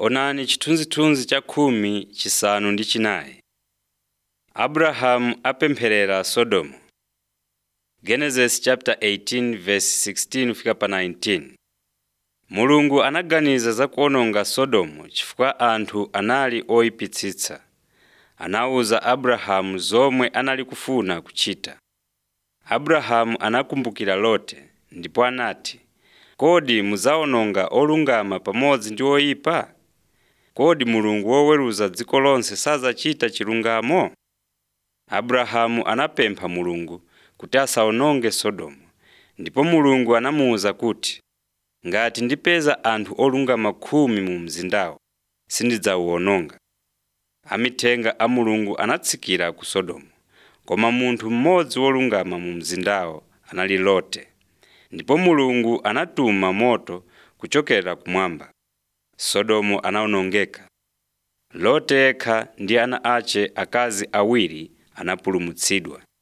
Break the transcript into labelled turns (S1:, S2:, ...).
S1: Onani chithunzithunzi cha khumi chisanu ndi chinayi. Abrahamu apempherera Sodomu. Genesis chapter 18 verse 16 fika pa 19. Mulungu anaganiza za kuwononga Sodomu chifukwa anthu anali oyipitsitsa. Anawuza Abrahamu zomwe anali kufuna kuchita. Abrahamu anakumbukira Lote ndipo anati, “Kodi mudzawononga olungama pamodzi ndi oyipa? Kodi Mulungu woweruza dziko lonse sadzachita chilungamo?” Abrahamu anapempha Mulungu kuti asawononge Sodomu, ndipo Mulungu anamuwuza kuti, “Ngati ndipeza anthu olungama khumi mu mzindawo, sindidzawuwononga.” Amithenga a Mulungu anatsikira ku Sodomu, koma munthu mmodzi wolungama mu mzindawo anali Lote. Ndipo Mulungu anatuma moto kuchokera kumwamba. Sodomu anawonongeka. Lote yekha ndi ana ace akazi awiri anapulumutsidwa.